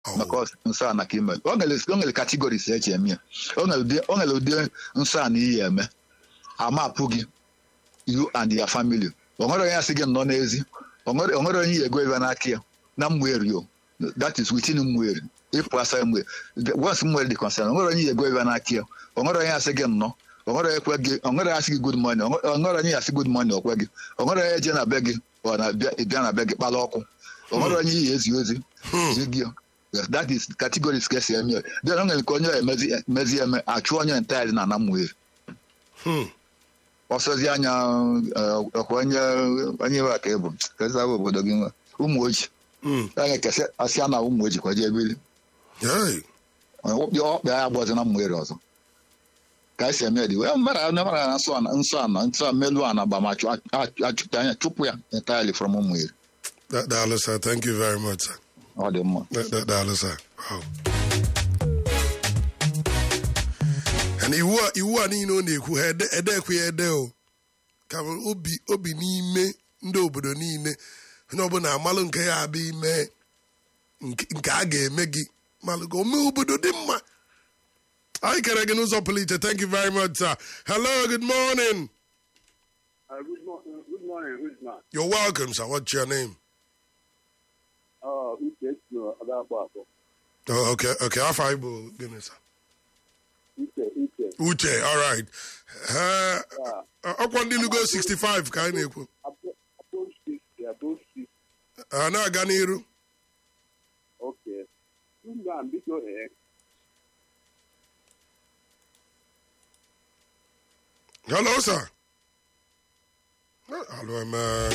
maka nsọ a na ka ime o nwere categories eji eme ya o nwere ụdị nsọ a na iyi eme amapụ gị you and your family o nwere onye asị gị nọ n'ezi o nwere onye yi ego ebe n'aka ya na mmụeri o that is within mmụeri ịpụ asa mgbe once mmụeri dị concern o nwere onye yi ego ebe n'aka ya o nwere onye asị gị nnọọ o nwere ekwe gị o nwere asị gị good morning o nwere onye asị good morning okwe gị o nwere onye je na be gị ọ na-bịa na be gị kpala ọkụ o nwere onye yi ezi ozi zi gị that is categories ka esi eme then o nwere nke onye emezi eme achụ onye entirely na ana mmụeri ọsọzi anya ọkwa onye onye iwe ka ịbụ kesaba obodo gị nwe ụmụ oji anya kesị asịa na ụmụ oji kwaje ebili ọkpa ya agbazi na mmụeri ọzọ ka esi eme dị wee mara na mara na nsọ ana nsọ ana nsọ melu ana gba ma achụta anya chụpụ ya entirely from mmụeri daalụ sir thank you very much sir ọ dị mma daalụ sir wow na iwu a iwu a niile ọ na-ekwu ha edekwe ya ede o ka obi obi n'ime ndị obodo niile onye ọbụla amalụ nke ya abịa ime nke a ga-eme gị malụ ka ome obodo dị mma anyị kere gị n'ụzọ pụrụ iche thank you very much sir hello good morning Uh, good, mo- uh, good morning, Usman. you're welcome sir what's your name Uh, Uche no Adakpo Akpo. oh, okay okay afọ anyị bụ gịnị sir Uche, Uche. uche all right Eh, ọkwa ndị lugo 65 ka anyị na-ekwu Abo- Above 60, above 60. a na-aga n'iru Okay. Usman, biko, eh, hello sir hello, um, uh,